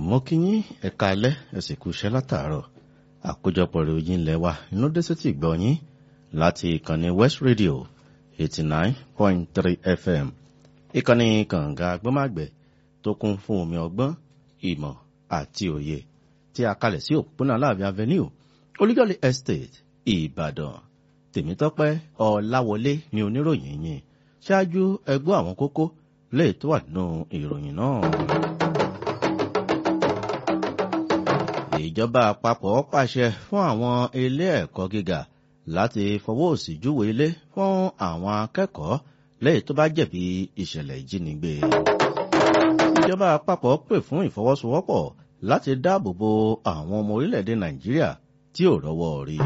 mo kí yín ẹ̀ka alẹ́ ẹ̀sìn kú iṣẹ́ látàárọ̀ àkójọpọ̀ ìròyìn ilẹ̀ wa inú dé sétí gbọ́ yín láti ìkànnì West Radio eighty nine point three FM ìkànnì kànga gbọ́màgbẹ́ tó kún fún omi ọgbọ́n ìmọ̀ àti òye tí a kalẹ̀ sí òpópónà Aláàfin Avenue Olúyọ̀lé Estate Ìbàdàn Tèmítọ́pẹ́ Ọláwọlé ni oníròyìn yìí ṣáájú ẹgbọ́ àwọn kókó lè tó wà nínú ìròyìn náà. ìjọba àpapọ̀ pàṣẹ fún àwọn ilé ẹ̀kọ́ gíga láti fọwọ́ òsì júwe ilé fún àwọn akẹ́kọ̀ọ́ lẹ́yìn tó bá jẹ̀bi ìṣẹ̀lẹ̀ ìjínigbé. ìjọba àpapọ̀ pè fún ìfọwọ́sowọ́pọ̀ láti dáàbò bo àwọn ọmọ orílẹ̀-èdè nàìjíríà tí ò rọ́wọ́ rí.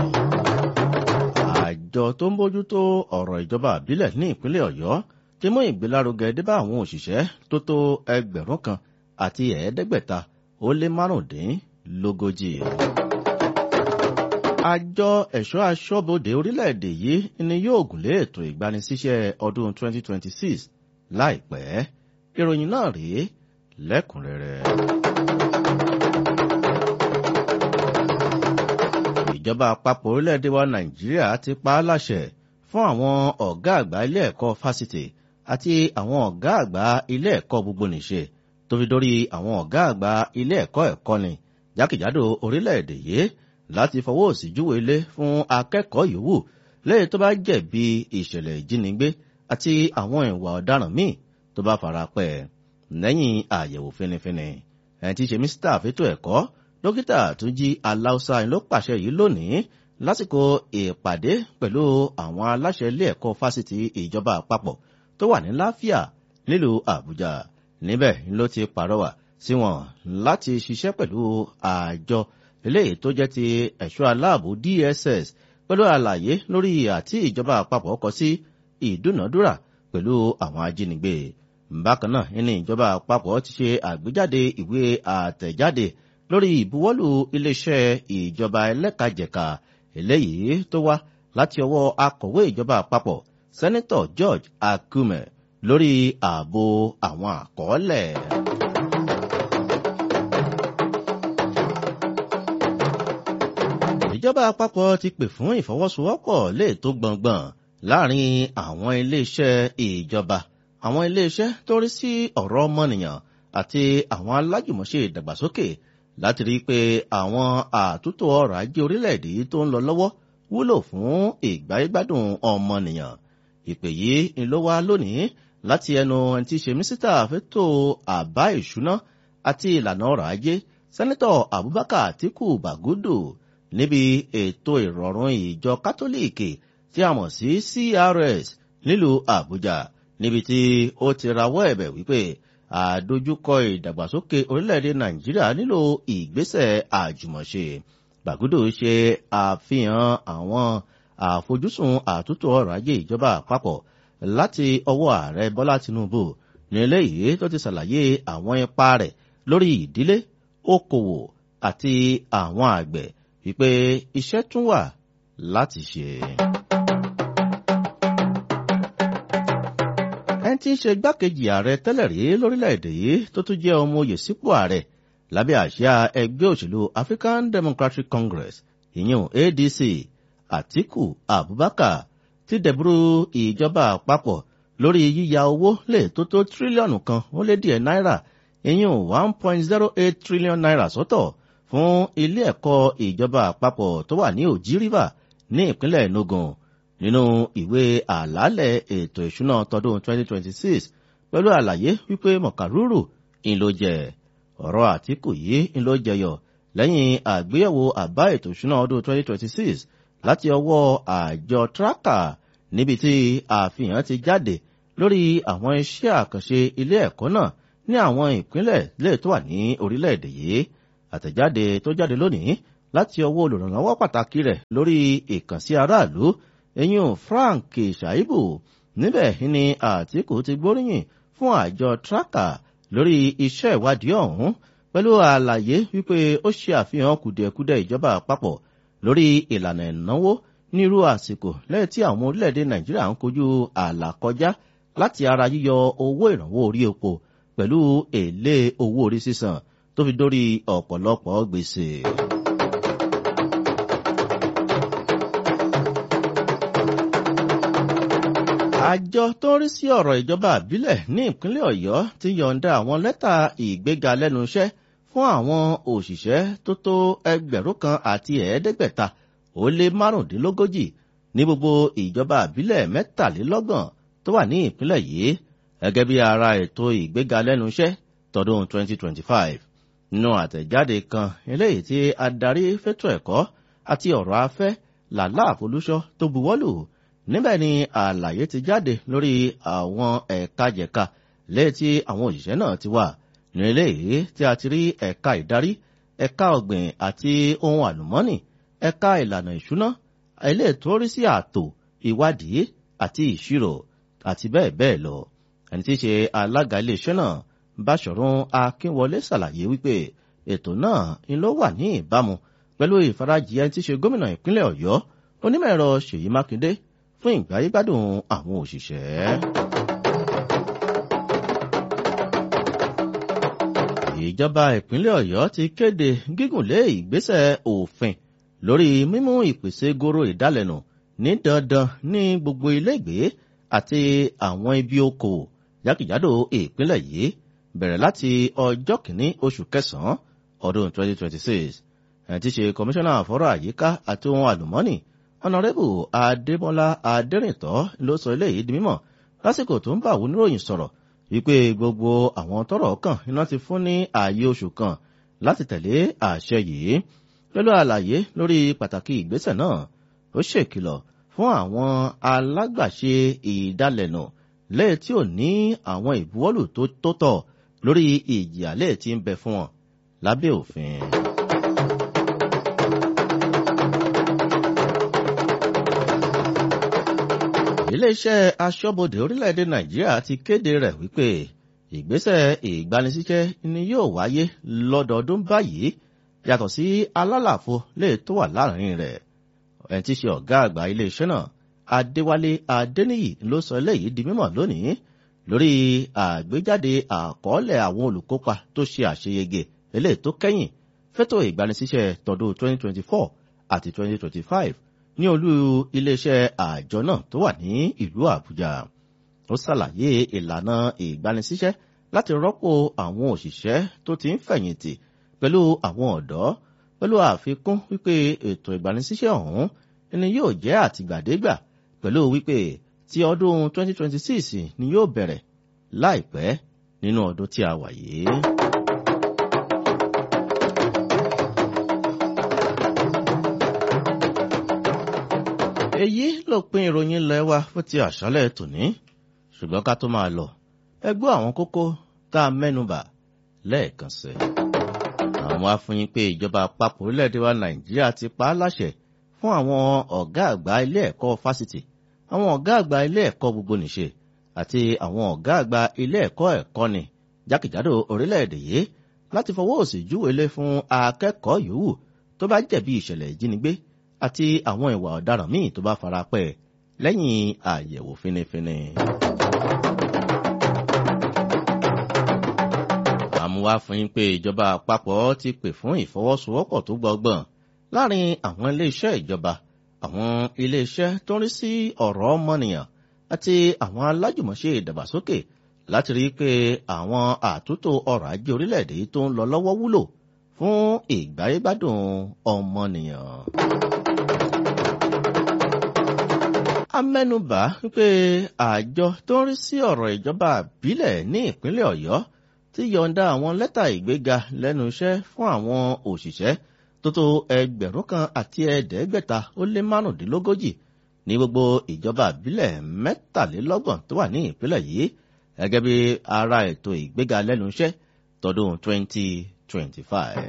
àjọ tó ń bójútó ọ̀rọ̀ ìjọba àbílẹ̀ ní ìpínlẹ̀ ọ̀yọ́ ti mú ìgbélárugẹ dé bá àwọn òṣìṣẹ́ tó tó ẹgbẹ̀rún kan àti ẹ̀ẹ́dẹ́gbẹ̀ta ó lé márùndín lógójì. Àjọ ẹ̀ṣọ́ aṣọ́bodè orílẹ̀-èdè yìí ni yóò gùnlé ètò ìgbanisíṣẹ́ ọdún 2026 láìpẹ́. Ìròyìn náà rèé lẹ́kùnrẹ́rẹ́. Ìjọba àpapọ̀ orílẹ̀-èdè wa Nàìjíríà ti pa á láṣẹ fún àwọn ọ̀gá àgbà ilé ẹ̀kọ́ fásitì àti àwọn ọ̀gá àgbà ilé ẹ̀kọ́ gbogbonìṣe tó fi dórí àwọn ọ̀gá àgbà ilé ẹ̀kọ́ ẹ̀kọ́ni jákèjádò orílẹ̀-èdè yìí láti fọwọ́ òsì júwe ilé fún akẹ́kọ̀ọ́ yòówù lẹ́yìn tó bá jẹ̀bi ìṣẹ̀lẹ̀ ìjínigbé àti àwọn ìwà ọ̀daràn míì tó bá fara pẹ́ lẹ́yìn àyẹ̀wò fínífíní ẹni tí í ṣe mísítà fétò ẹ̀kọ́ dókítà Túnjí Aláùsá ló pàṣẹ yìí lónìí lásìkò ìpàdé pẹ̀lú àwọn aláṣẹ ilé ẹ̀kọ́ fásitì ìjọba àpapọ̀ tó wà ní láfíà nílùú Àbújá níbẹ̀ ló ti pàrọwà sí wọn láti ṣiṣẹ́ pẹ̀lú àjọ eléyìí tó jẹ́ ti ẹ̀ṣọ́ aláàbò DSS pẹ̀lú àlàyé lórí àti ìjọba àpapọ̀ kọ sí ìdúnàdúrà pẹ̀lú àwọn ajínigbé. bákan náà ní ìjọba àpapọ̀ ti ṣe àgbéjáde ìwé àtẹ̀jáde lórí ìbuwọ́lù iléeṣẹ́ ìjọba ẹlẹ́kajẹ̀ka eléyìí tó wá láti ọwọ́ akọ̀wé ìjọba àpapọ̀ sẹ́nẹ́tọ̀ George Akume lórí ààbò àwọn àkọọ́lẹ̀. ìjọba àpapọ̀ ti pè fún ìfọwọ́sowọ́pọ̀ lè tó gbọ̀ngbọ̀n láàrin àwọn iléeṣẹ́ ìjọba àwọn iléeṣẹ́ tó rí sí ọ̀rọ̀ ọmọnìyàn àti àwọn alájùmọ̀ṣe ìdàgbàsókè láti rí i pé àwọn àtúntò ọrọ̀ ajé orílẹ̀-èdè yìí tó ń lọ lọ́wọ́ wúlò fún ìgbáyégbádùn ọmọnìyàn ìpè yìí ń ló wá lónìí láti ẹnu ẹni tí í ṣe mísítà fẹ́tò àbá ìṣúná àti ìlànà ọrọ̀ ajé sẹ́nẹ́tọ̀ Abubakar Atiku Bagudu níbi ètò ìrọ̀rùn ìjọ kátólíìkì tí a mọ̀ sí CRS nílùú Àbújá níbi tí ó ti rawọ́ ẹ̀bẹ̀ wípé àdójúkọ ìdàgbàsókè orílẹ̀-èdè Nàìjíríà nílò ìgbésẹ̀ àjùmọ̀ṣe Bàgúdò ṣe àfihàn àwọn àfojúsùn àtúntò ọrọ̀ ajé ìjọba àpapọ̀ láti ọwọ́ ààrẹ Bọ́lá Tinubu ní eléyìí tó ti ṣàlàyé àwọn ipa rẹ̀ lórí ìdílé okòwò àti àwọn àgbẹ̀ wípé iṣẹ́ tún wà láti ṣe. ẹni tí ń ṣe gbákejì ààrẹ tẹ́lẹ̀ rí lórílẹ̀‐èdè yìí tó tún jẹ́ ọmọ oyè sípò ààrẹ lábẹ́ àsíá ẹgbẹ́ òṣèlú African Democratic Congress ìyẹn ADC Atiku Abubakar ti dẹ̀bùrú ìjọba àpapọ̀ lórí yíya owó lè tó tó tírílíọ̀nù kan ó lé díẹ̀ náírà ìyẹn one point zero eight trillion naira sọ́tọ̀ fún ilé ẹ̀kọ́ ìjọba àpapọ̀ tó wà ní Òjì River ní ìpínlẹ̀ Enugu nínú ìwé àlàálẹ̀ ètò ìṣúná tọdún 2026 pẹ̀lú àlàyé wípé mọ̀kàrúrù ń ló jẹ ọ̀rọ̀ Àtíkù yìí ń ló jẹyọ lẹ́yìn àgbéyẹ̀wò àbá ètò ìṣúná ọdún 2026 láti ọwọ́ àjọ traka níbi tí àfihàn ti jáde lórí àwọn iṣẹ́ àkànṣe ilé ẹ̀kọ́ náà ní àwọn ìpínlẹ̀ lè tó wà ní orílẹ̀-èdè yìí àtẹ̀jáde tó jáde lónìí láti ọwọ́ olùrànlọ́wọ́ pàtàkì rẹ̀ lórí ìkànsí aráàlú eyín Frank Shaibu níbẹ̀ ni Àtíkù ti gbóríyìn fún àjọ traka lórí iṣẹ́ ìwádìí ọ̀hún pẹ̀lú àlàyé wípé ó ṣe àfihàn kùdìẹ̀kudiẹ ìjọba àpapọ̀ lórí ìlànà ìnáwó nírú àsìkò lẹ́yìn tí àwọn orílẹ̀-èdè Nàìjíríà ń kojú àlàkọjá láti ara yíyọ owó ìrànwọ́ orí epo pẹ̀lú èlé owó orí sísan tó fi dórí ọ̀pọ̀lọpọ̀ gbèsè. àjọ tó ń rí sí ọ̀rọ̀ ìjọba àbílẹ̀ ní ìpínlẹ̀ ọ̀yọ́ ti yọ̀ǹda àwọn lẹ́tà ìgbéga lẹ́nu iṣẹ́ fún àwọn òṣìṣẹ́ tó tó ẹgbẹ̀rún kan àti ẹ̀ẹ́dẹ́gbẹ̀ta ó lé márùndínlógójì ní gbogbo ìjọba àbílẹ̀ mẹ́tàlélọ́gbọ̀n tó wà ní ìpínlẹ̀ yìí gẹ́gẹ́ bí ara ètò ìgbéga lẹ́nu iṣẹ́ tọdún 2025 nínú àtẹ̀jáde kan eléyìí tí adarí fétò ẹ̀kọ́ àti ọ̀rọ̀ afẹ́ làlá àfolúṣọ́ tó buwọ́lù níbẹ̀ ni àlàyé ti jáde lórí àwọn ẹ̀ka jẹ̀ka lẹ́yìn tí àwọn òṣìṣẹ́ náà ti wà ní eléyìí tí a ti rí ẹ̀ka ìdarí ẹ̀ka ọ̀gbìn àti ohun àlùmọ́nì ẹ̀ka ìlànà ìṣúná ilé ìtòrí sí ààtò ìwádìí àti ìṣirò àti bẹ́ẹ̀ bẹ́ẹ̀ lọ ẹni tí í ṣe alága iléeṣẹ́ náà báṣọ̀run akínwọlé ṣàlàyé wípé ètò náà ń ló wà ní ìbámu pẹ̀lú ìfarajì ẹni tí í ṣe gómìnà ìpínlẹ̀ ọ̀yọ́ onímọ̀ ẹ̀rọ ṣèyí mákindé fún ìgbáyégbádùn àwọn òṣìṣẹ́. ìjọba ìpínlẹ̀ ọ̀yọ́ ti kéde gígùnlé ìgbésẹ̀ òfin lórí mímú ìpèsè goro ìdálẹ́nu ní dandan ní gbogbo ilégbé àti àwọn ibi okòwò jákèjádò ìpínlẹ̀ yìí bẹ̀rẹ̀ láti ọjọ́ kìíní oṣù kẹsàn-án ọdún 2026 ẹ̀ ti ṣe kọmíṣánná àfọ́rọ̀ àyíká àti ohun àlùmọ́nì ọ̀nàrẹ́bù adémọ́lá adẹ́rìntọ́ ló sọ eléyìí di mímọ̀ lásìkò tó ń bá àwọn oníròyìn sọ̀rọ̀ wípé gbogbo àwọn tọ́rọ̀ kàn iná ti fún ní ààyè oṣù kan láti tẹ̀lé àṣẹ yìí pẹ̀lú àlàyé lórí pàtàkì ìgbésẹ̀ náà ó ṣèkìlọ̀ fún àwọn alágbàṣe ìdálẹ́nu lẹ́yìn tí ò ní àwọn ìbuwọ́lù tó tọ́ lórí ìjìyà lẹ́yìn tí ń bẹ fún wọn lábẹ́ òfin. iléeṣẹ́ aṣọ́bodè orílẹ̀-èdè nàìjíríà ti kéde rẹ̀ wípé ìgbésẹ̀ ìgbanisíṣẹ́ ni yóò wáyé lọ́dọọdún báyìí yàtọ̀ sí alálàfo lè tó wà láàrin rẹ̀ ẹni tí í ṣe ọ̀gá àgbà iléeṣẹ́ náà adéwálé adéníyì ló sọ eléyìí di mímọ̀ lónìí lórí àgbéjáde àkọọ́lẹ̀ àwọn olùkópa tó ṣe àṣeyege eléyìí tó kẹ́yìn fẹ́tò ìgbanisíṣẹ́ tọdún 2024 àti 2025 ní olú iléeṣẹ́ àjọ náà tó wà ní ìlú àbújá ó ṣàlàyé ìlànà ìgbanisíṣẹ́ láti rọ́pò àwọn òṣìṣẹ́ tó ti ń fẹ̀yìntì pẹ̀lú àwọn ọ̀dọ́ pẹ̀lú àfikún wípé ètò ìgbanisíṣẹ́ ọ̀hún ni yóò jẹ́ àtìgbàdégbà pẹ̀lú wípé ti ọdún 2026 ni yóò bẹ̀rẹ̀ láìpẹ́ nínú ọdún tí a wà yìí. èyí ló pin ìròyìn ilẹ̀ wa fún ti àṣálẹ̀ tòní ṣùgbọ́n ká tó máa lọ ẹ gbọ́ àwọn kókó tá a mẹ́nubà lẹ́ẹ̀kan sí. àwọn afúnyín pé ìjọba àpapọ̀ orílẹ̀-èdè wa nàìjíríà ti pa á láṣẹ fún àwọn ọ̀gá àgbà ilé ẹ̀kọ́ fásitì àwọn ọ̀gá àgbà ilé ẹ̀kọ́ gbogbo nìṣe àti àwọn ọ̀gá àgbà ilé ẹ̀kọ́ ẹ̀kọ́ni jákèjádò orílẹ̀-èdè yìí láti fọwọ́ òsì júwèlé fún akẹ́kọ̀ọ́ yòówù tó bá jẹ̀bi ìṣẹ̀lẹ̀ ìjínigbé àti àwọn ìwà ọ̀daràn míì tó bá fara pẹ́ lẹ́yìn àyẹ̀wò fínífíní. àmúwá fún yín pé ìjọba àpapọ̀ ti pè fún ìfọwọ́sowọ́pọ̀ tó gbọgbọ́n láàrin àwọn iléeṣẹ́ ìjọba àwọn iléeṣẹ́ tó ń rí sí ọ̀rọ̀ ọmọnìyàn àti àwọn alájùmọ̀ṣe ìdàgbàsókè láti rí i pé àwọn àtúntò ọrọ̀ ajé orílẹ̀-èdè tó ń lọ lọ́wọ́ wúlò fún ìgbáyégbádùn ọmọnìyàn. amẹ́nubà wípé àjọ tó ń rí sí ọ̀rọ̀ ìjọba àbílẹ̀ ní ìpínlẹ̀ ọ̀yọ́ ti yọ̀ǹda àwọn lẹ́tà ìgbéga lẹ́nu iṣẹ́ fún àwọn òṣìṣẹ́ tó tó ẹgbẹ̀rún kan àti ẹ̀ẹ́dẹ́gbẹ̀ta ó lé márùndínlógójì ní gbogbo ìjọba àbílẹ̀ mẹ́tàlélọ́gbọ̀n tó wà ní ìpínlẹ̀ yìí gẹ́gẹ́ bí ara ètò ìgbéga lẹ́nu iṣẹ́ tọdún 2025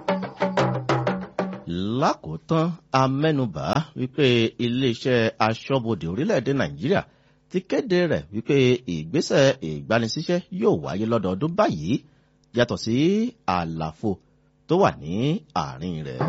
lákòótán amẹ́nubà wípé iléeṣẹ́ aṣọ́bodè orílẹ̀-èdè nàìjíríà ti kéde rẹ̀ wípé ìgbésẹ̀ ìgbanisíṣẹ́ yóò wáyé lọ́dọọdún báyìí yàtọ̀ sí àlàfo tó wà ní àárín rẹ̀.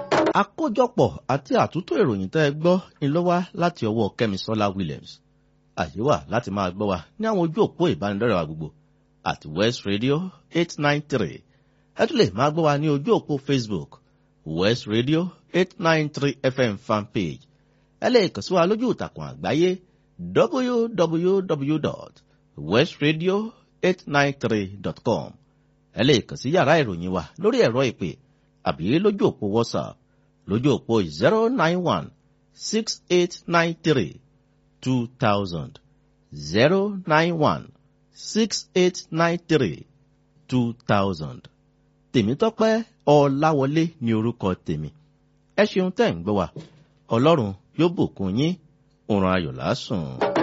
àkójọpọ̀ àti àtúntò ìròyìn tẹ́ ẹ gbọ́ ni ló wá láti ọwọ́ kẹ́misọ́lá williams àyè wà láti máa gbọ́ wa ní àwọn ojú òpó ìbánidọ́rẹ̀ wa gbogbo àti west radio eight nine three ẹ tún lè máa gbọ́ wa ní ojú òpó facebook west radio eight nine three fm fanpage ẹ lè kàn sí wa lójú ìtàkùn àgbáyé www.westradio893.com ẹ lè kàn sí yàrá ìròyìn wa lórí ẹ̀rọ ìpè àbí lójú òpó whatsapp lójú òpó zero nine one six eight nine three two thousand zero nine one six eight nine three two thousand tèmítọ́pẹ́ ọláwọlé ní orúkọ tèmi ẹ ṣeun tẹ́ ń gbọ́ wa ọlọ́run yóò bùkún yín òrùn ayọ̀ lásùn.